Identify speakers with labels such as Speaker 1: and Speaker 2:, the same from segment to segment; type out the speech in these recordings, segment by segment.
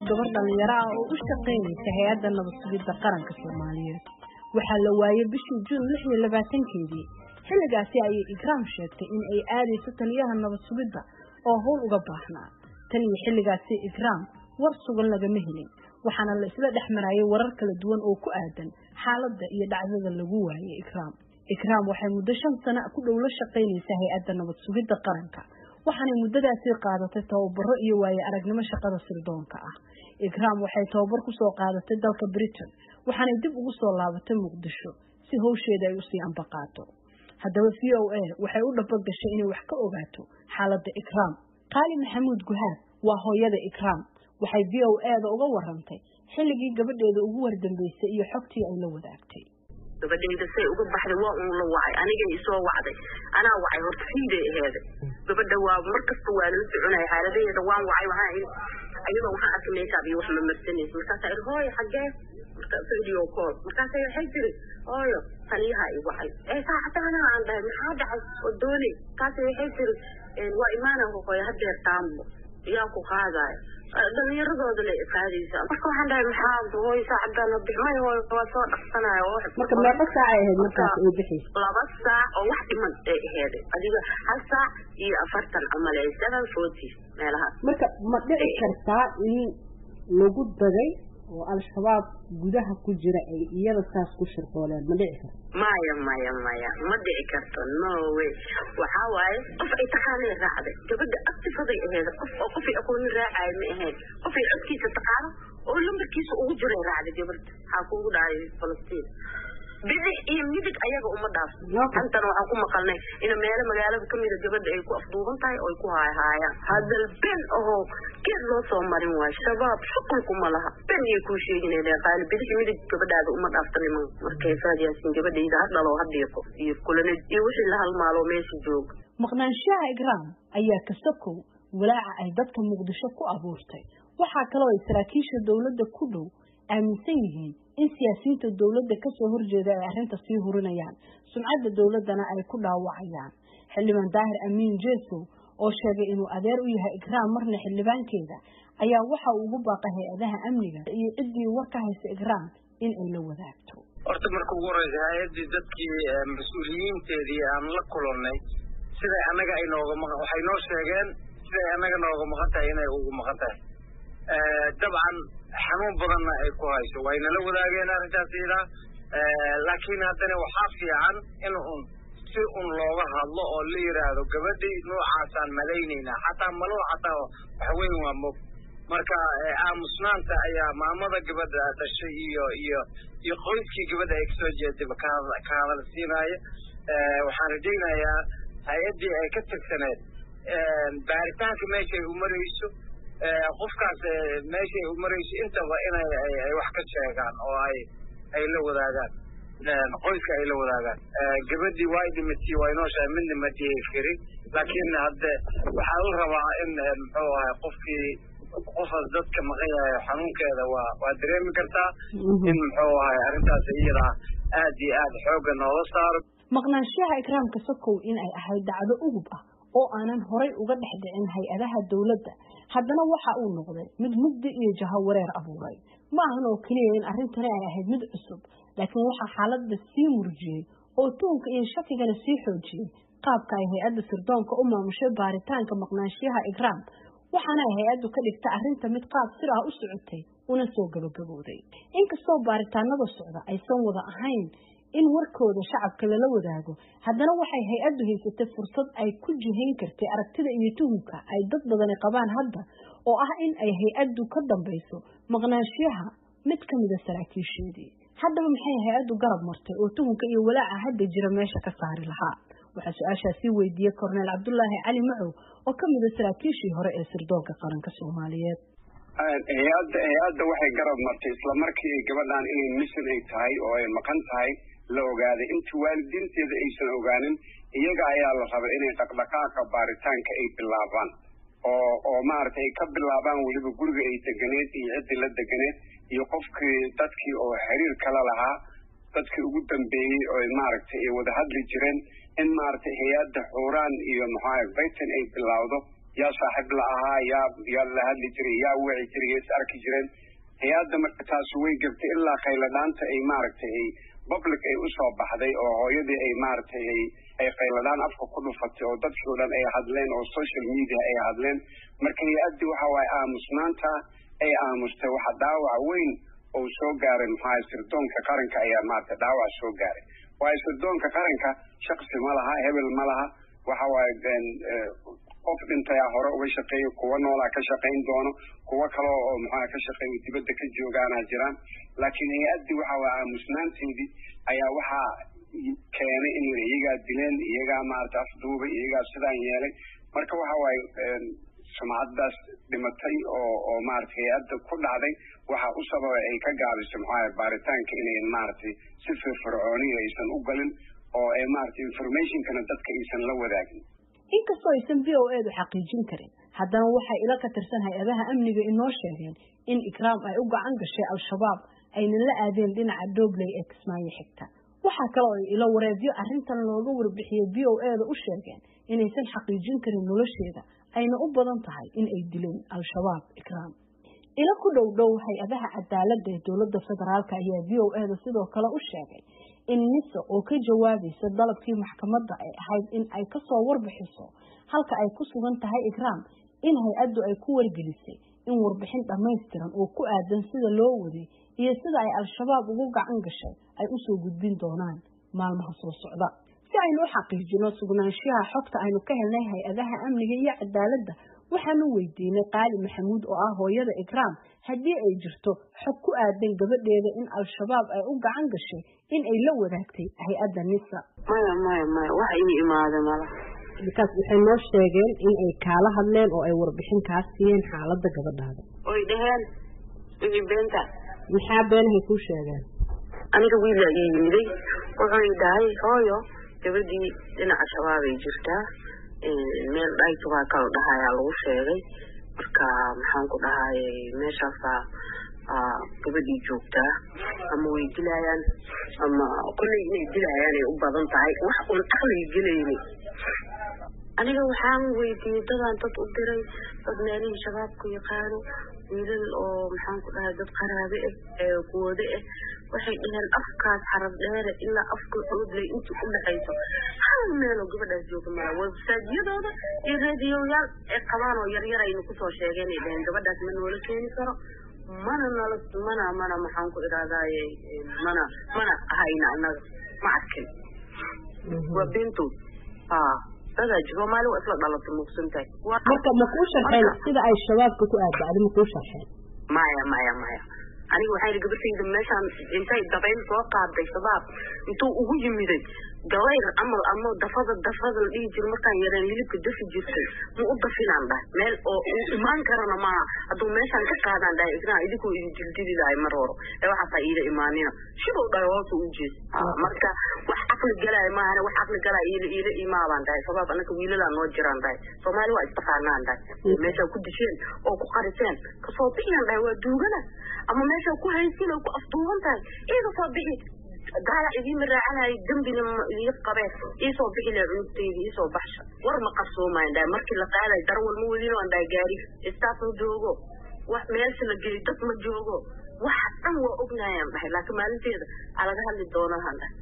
Speaker 1: gabar dhalinyaro ah oo u shaqaynaysa hay-adda nabad sugidda qaranka soomaaliyeed waxaa la waayey bishii juun lix iyo labaatankeedii xilligaasi ayay ikraam sheegtay in ay aadayso taliyaha nabad sugidda oo howl uga baahnaa tan iyo xilligaasi ikraam war sugan lagama helin waxaana la isla dhex marayay warar kala duwan oo ku aadan xaaladda iyo dhacdada lagu waayey ikraam ikraam waxay muddo shan sano ku dhow la shaqaynaysaa hay-adda nabad sugidda qaranka waxaanay muddadaasi qaadatay tababaro iyo waaye aragnimo shaqada sirdoonka ah ikraam waxay tababar ku soo qaadatay dalka britain waxaanay dib ugu soo laabatay muqdisho si howsheeda ay usii ambaqaato haddaba v o a waxay u dhabagashay inay wax ka ogaato xaaladda ikraam qaali maxamuud guhaad waa hooyada ikraam waxay v o a-da uga warantay xilligii gabadheeda ugu wardambeysay iyo xogtii ay la wadaagtay
Speaker 2: gabadhayda say uga baxday waa uun la wacay anigay isoo wacday anaa wacay horta fiiday aheeda gabadha waa mar kasta waa lala soconaya xaaladaheeda waan wacay waxaa iyadoo waxaan arkay meeshaab iyo wax ma marsanaysa markaasaa idhi hooyo xaggee marka video call markaasa waxay tiri hooyo taliyaha i wacay ee saacadaana aan dhahay maxaa dhacay oo doonay markaasa waxay tiri waa imaana hooyo hadeer taambo yaa ku qaadaya dhalinyaradooda la qaadaysa marka waxaan dhahay maxaa hooyo saacadana bixmay hooyo waa soo dhaqsanaya
Speaker 1: marka meeqa saac ay ahayd markaas ay bixi
Speaker 2: laba saac oo wax dhiman ay aheed adiga hal saac iyo afartan camal ee seven forty meelahaas
Speaker 1: marka ma dhici kartaa in lagu dagay oo al-shabaab gudaha ku jira ay iyada saas ku shirqooleen ma dhici karto
Speaker 2: maya maya maya ma dhici karto no way waxaa waaye qof ay taqaanay raacday gabadha actifaday aheed qof oo qofay aqoonin raacayo ma ahayd qofay codkiisa taqaano oo lambarkiisa ugu jiray raacday gabadha waxaa kuugu dhacay falastiin bidix iyo midig ayaga uma dhaaf antana waxaan ku maqalnay in meelo magaalada kamida gabadha ay ku afduuban tahay oo ay ku haayhaayaan hadal ben ahoo geed loo soo marin waayo shabaab shuqulkuma laha ben iyay kuu sheeginayda qaali bidix midig gabadhaada uma dhaafta niman markay faadiyaasin gabadhayda ha dhalo ha dhiiqo iyo kulanid iyo wixii la halmaalo meesha jooga
Speaker 1: maqnaanshaha igraam ayaa kasakow walaaca ay dadka muqdisho ku abuurtay waxaa kaloo ay saraakiisha dowladda ku dhow aaminsan yihiin in siyaasiyiinta dowladda kasoo horjeeda ay arrinta sii hurinayaan sumcadda dowladdana ay ku dhaawacayaan xildhibaan daahir amiin jesow oo sheegay inuu adeer u yahay ikraam marna xildhibaankeeda ayaa waxa uu ugu baaqay hay-adaha amniga iyo ciddii war ka haysa ikraam in ay la wadaagto
Speaker 3: horta marka ugu horeysa hay-addii dadkii mas-uuliyiinteedii aan la kulannay siday annaga ay nooga maqan waxay noo sheegeen siday annaga nooga maqan tahay inay ugu maqan tahay dabcan xanuun badanna ay ku hayso waynala wadaageen arrintaas iyadaa laakiin haddana waxaa fiican in un si un looga hadlo oo la yidhaahdo gabadhii noocaasaan malaynaynaa xataa maluu xataa waxweyn waa mog marka aamusnaanta ayaa maamada gabadha dhashay iyo iyo iyo qoyskii gabadha ay kasoo jeedayba ka hadal siinaayo waxaan rajaynayaa hay-addii ay ka tirsaneed baaritaanka meeshay u marayso qofkaas meeshay u marayso intaba inay ay wax ka sheegaan oo ay ay la wadaagaan qoyska ay la wadaagaan gabadhii waa dhimatay waa inoo shahay midna ma dhihi karin laakiin hadde waxaa la rabaa in muxuu ahay qofkii qofaas dadka maqan yahay xanuunkeeda waa waa dareemi kartaa in muxuu ahay arrintaas iyada aad iyo aad xoogga noola saaro
Speaker 1: maqnaanshaha ikraamka sokow in ay ahayd dacdo ugub ah oo aanan horay uga dhex dhicin hay-adaha dowladda haddana waxa uu noqday mid mugdi iyo jaho wareer abuuray ma ahan oo keliya in arrintani ay ahayd mid cusub laakiin waxaa xaaladda sii murjiyey oo tuunka iyo shakigana sii xoojiyey qaabka ay hay-adda sirdoonka u maamushay baaritaanka maqnaanshiyaha ikraam waxaana ay hay-addu ka dhigta arrinta mid qaab sir ah u socotay una soo gabagabowday inkastoo baaritaanada socda aysan wada ahayn in warkooda shacabka lala wadaago haddana waxay hay-addu haysatay fursad ay ku jihayn kartay aragtida iyo tuhumka ay dad badani qabaan hadda oo ah in ay hay-addu ka dambayso maqnaanshiyaha mid ka mida saraakiisheedii haddaba maxay hay-addu garab martay oo tuhumka iyo walaaca hadda jira meesha ka saari lahaa waxaa su-aashaasii weydiiyey korneel cabdulaahi cali macow oo ka mida saraakiishii hore ee sirdoonka qaranka soomaaliyeed
Speaker 4: hay-adda hay-adda waxay garab martay isla markii gabadhan inay mission ay tahay oo ay maqan tahay la ogaaday intii waalidiinteeda aysan ogaanin iyaga ayaa la rabay inay dhaqdhaqaaqa baaritaanka ay bilaabaan oo oo maaragtay ay ka bilaabaan weliba guriga ay deganeed iyo ciddii la deganeed iyo qofkii dadkii oo xiriir kala lahaa dadkii ugu dambeeyey oo maaragtay ay wada hadli jireen in maaragtay hay-adda xuuraan iyo maxaa britain ay bilowdo yaa saaxiib la ahaa yaa yaa la hadli jiray yaa wici jiray yaa is arki jireen hay-adda marka taasi way gabtay ilaa khayladhaanta ay maaragtay ay public ay usoo baxday oo hooyadii ay maaragtay ay ay khayladhaan afka ku dhufatay oo dadkii o dhan ay hadleen oo social media ay hadleen marka hay-addii waxa waaye aamusnaanta ay aamustay waxa dhaawac weyn oo soo gaaray maxaa sirdoonka qaranka ayaa maaragtay dhaawac soo gaaray waayo sirdoonka qaranka shaksi ma laha hebel ma laha waxa waaye qof dhintayaa hore uga shaqeeya kuwa noolaa ka shaqayn doono kuwo kale oo maxaa ka shaqeeya dibadda ka joogaana jiraan laakiin hay-addii waxa waaye aamusnaanteedii ayaa waxaa keenay in iyagaa dileen iyagaa maaragtay afduubay iyagaa sidaan yeelay marka waxa waaye sumcaddaas dhimatay oo oo maaragtay hay-adda ku dhacday waxaa u sababay ay ka gaabisay maxaa baaritaanka inayn maaragtay si firfircooniya aysan u galin oo ay maaragtay informationkana dadka aysan la wadaagin
Speaker 1: inkastoo aysan v o edu xaqiijin karin haddana waxay ila ka tirsan hay-adaha amniga inoo sheegeen in ikraam ay u gacan gashay al-shabaab ayna la aadeen dhinaca doobley ee kismaayo xigta waxaa kale oo ay ilo wareedyo arrintan looga warbixiyey v o eda u sheegeen inaysan xaqiijin karin nolosheeda ayna u badan tahay in ay dileen al-shabaab ikraam ilo ku dhow dhow hay-adaha cadaaladda ee dowladda federaalk ayaa v o eda sidoo kale u sheegay in nisa oo ka jawaabaysa dalabkii maxkamadda ay ahayd in ay kasoo warbixiso halka ay ku sugan tahay ikraam in hay-addu ay ku wargelisay in warbixin dhammaystiran oo ku aadan sida loo waday iyo sida ay al-shabaab ugu gacan gashay ay usoo gudbin doonaan maalmaha soo socda si aynu u xaqiijino sugnaanshaha xogta aynu ka helnay hay-adaha amniga iyo cadaaladda waxaanu weydiinay qaali maxamuud oo ah hooyada ikraam haddii ay jirto xog ku aadan gabadheeda in al-shabaab ay u gacan gashay in ay la wadaagtay hay-adda nisa
Speaker 2: maya maya maya wax ii imaada mala
Speaker 1: markaas waxay noo sheegeen in ay kaala hadleen oo ay warbixin kaa siiyeen xaaladda gabadhaada
Speaker 2: oy dheheen wixii beenta
Speaker 1: maxaa beenahay kuu sheegeen
Speaker 2: aniga wiila ii yimiday wuxuu i dhahay hooyo gabadhii dhinaca shabaabay jirtaa meel dhaytubaa kala dhahayaa lagu sheegay marka maxaan ku dhahay meeshaasaa gabadhii joogtaa ama way dilayaan ama kolley inay dilayaan ay u badan tahay wax un aqliga gelayni aniga waxaan weydiiyey dadaan dad u diray dad meelihii shabaabku yaqaano wiilal oo maxaan ku dhahay dad qaraabe ah ee kuwade ah waxay dhaheen afkaas xarab dheere ilaa afka xoodley intii u dhexayso hal meeloo gabadhaas jooga mala websaajyadooda iyo reediyoyaal ay qabaan oo yaryar aynu kusoo sheegeen ay dhaheen gabadhaas ma noola keeni karo mana nala mana mana maxaan ku idhahdaaye mana mana hayna annaga ma arkin waa beentood haa dadaa jiro maali waa isla dhalatay mugsan tahay
Speaker 1: marka ma kuu sharxeen sida ay shabaabka ku aadbacday ma kuu sharxeen
Speaker 2: maya maya maya aniga waxaa yidhi gabadhayda meeshaan intay dabayl soo qaaday shabaab intuu ugu yimiday gabayr amal ama dafada dafada la dhihi jiro markaan yareen hilibka dafi jirtay ma u dafinaan dhahay meel oo uu imaan karana maaha hadduu meeshaan ka qaadaan dhahay isnaa idinkuu idin dildili lahay mar horo ee waxaasaa iida imaanina shibuu dhahay hoosu u jees marka wax caqli galaya maahane wax caqli galaya iila iila imaabaan dhahay shabaab anaka wiiladaa noo jiraan dhahay soomaali waa istaqaanaan dhahay meeshaa ku disheen oo ku qariseen kasoo bixiyaan dhahay waa duugana ama meeshaa ku haysin oo ku afduuban tahay iiga soo bixi gaala idiima raacanayo dembina idiga qabeen iisoo bixi laha cunugtayda iisoo baxsha war ma qarsoomayan dhahay markii la qaadayo darawal ma wadin aan dhahay gaari istaaf ma joogo wax meelsha la geli dad ma joogo waxa dhan waa ognayaan dhahay laakiin maalinteeda aa laga hadli doonaan dhahay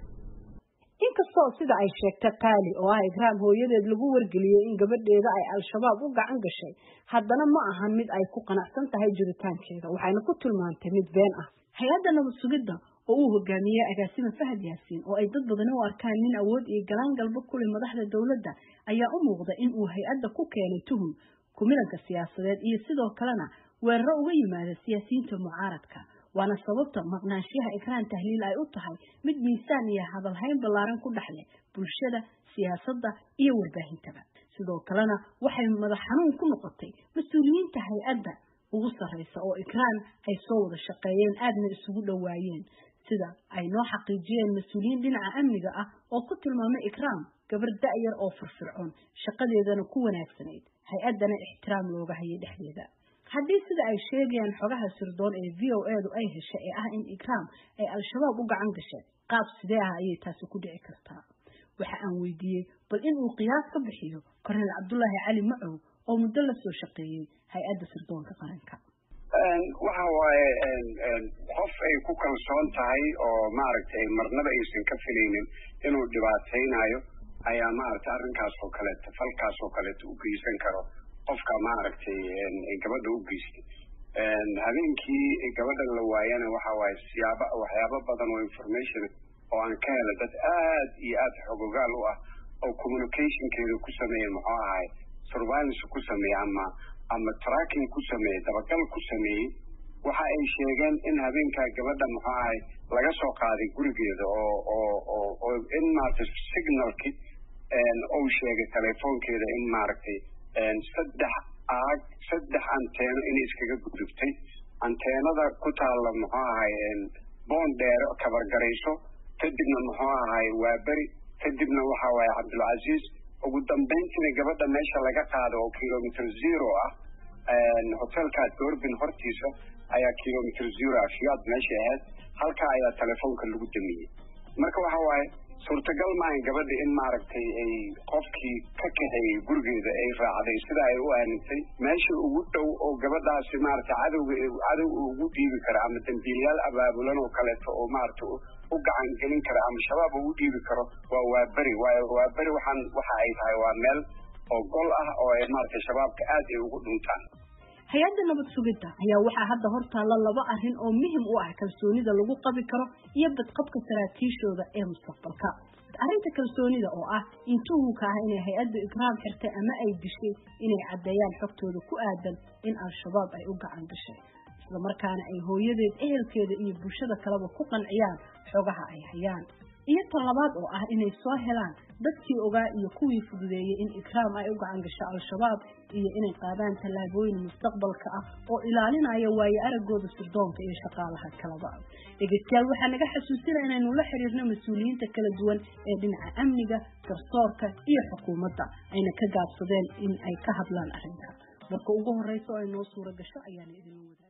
Speaker 1: inkastoo sida ay sheegtay qaali oo ah ikraam hooyadeed lagu wargeliyey in gabadheeda ay al-shabaab u gacan gashay haddana ma ahan mid ay ku qanacsan tahay jiritaankeeda waxayna ku tilmaantay mid been ah hay-adda nabad sugidda oo uu hogaamiyey agaasima fahad yaasiin oo ay dad badani u arkaan nin awood iyo galaan galba kule madaxda dowladda ayaa u muuqda in uu hay-adda ku keenay tuhum kumilanka siyaasadeed iyo sidoo kalena weeraro uga yimaada siyaasiyiinta mucaaradka waana sababta maqnaanshiyaha ikraan tahliil ay u tahay mid miisaan iyo hadalhayn ballaaran ku dhexleh bulshada siyaasadda iyo warbaahintaba sidoo kalena waxay madax xanuun ku noqotay mas-uuliyiinta hay-adda ugu sarreysa oo ikraan ay soo wada shaqeeyeen aadna isugu dhowaayeen sida ay noo xaqiijiyeen mas-uuliyiin dhinaca amniga ah oo ku tilmaamay ikraam gabar da-yar oo firfircoon shaqadeedana ku wanaagsanayd hay-addana ixtiraam looga hayay dhexdeeda haddii sida ay sheegayaan xogaha sirdoon ee v o edu ay heshay ee ah in ikraam ay al-shabaab u gacan gasheen qaab sidee ah ayay taasi ku dhici kartaa waxa aan weydiiyey bal in uu qiyaas ka bixiyo korneel cabdulaahi cali macow oo muddo la soo shaqeeyey hay-adda sirdoonka qaranka
Speaker 4: waxa waaye qof ay ku kalsoon tahay oo maaragtay marnaba aysan ka filaynin inuu dhibaataynayo ayaa maaragtay arrinkaas oo kaleeto falkaas oo kaleeto u geysan karo qofka maaragtay gabadha u geystay habeenkii gabadha la waayana waxa waaye siyaaba waxyaabo badan oo information oo aan ka hela dad aad iyo aad xogogaal u ah oo communicationkeeda ku sameeya muxuu ahay surveillance ku sameeya ama ama tracking ku sameeyey dabagal ku sameeyey waxa ay sheegeen in habeenkaa gabadha muxuu ahay laga soo qaaday gurigeeda oo oo oo oo in maaragtay signalki uu sheegay telefoonkeeda in maaragtay saddex aag saddex anteeno inay iskaga gudubtay anteenada ku taalla muxuu ahay boon dheere kabargarayso kadibna muxuu ahay waaberi kadibna waxa waaye cabdulcasiis ugu dambayntiina gabadha meesha laga qaado oo kilomitr zero ah hotelkaa doorbin hortiisa ayaa kilomitr zero ah fiyaad meesha ahayd halkaa ayaa telefoonka lagu damiyey marka waxa waaye suurtagal maahan gabadha in maaragtay ay qofkii ka kaxeeyey gurigeeda ay raacday sida ay u aamintay meesha ugu dhow oo gabadhaasi maaragtay cadowga cadow ugu dhiibi kara ama dambiilayaal abaabulan oo kaleeto oo maaragtay u gacan gelin kara ama shabaab ugu dhiibi karo waa waaberi waayo waaberi waxaan waxa ay tahay waa meel oo gol ah oo ay maaragtay shabaabka aad ay ugu dhuntaan
Speaker 1: hay-adda nabad sugidda ayaa waxaa hadda hortaalla laba arrin oo muhim u ah kalsoonida lagu qabi karo iyo badqabka saraakiishooda ee mustaqbalka arrinta kalsoonida oo ah in tuhunka ah inay hay-addu ikraam xirtay ama ay dishay inay caddeeyaan xogtooda ku aadan in al-shabaab ay u gacan gashay islamarkaana ay hooyadeed ehelkeeda iyo bulshada kaleba ku qanciyaan xogaha ay hayaan iyo tan labaad oo ah inay soo helaan dadkii ogaa iyo kuwii fududeeyey in ikraam ay u gacan gasho al-shabaab iyo inay qaadaan tallaabooyin mustaqbalka ah oo ilaalinaya waayo araggooda sirdoonka iyo shaqaalaha kalaba dhegeystayaal waxaa naga xasuusina inaynu la xiriirno mas-uuliyiinta kala duwan ee dhinaca amniga garsoorka iyo xukuumadda ayna ka gaabsadeen in ay ka hadlaan arrinta marka ugu horeysa oo ay noo suura gasho ayaana idinla wadaag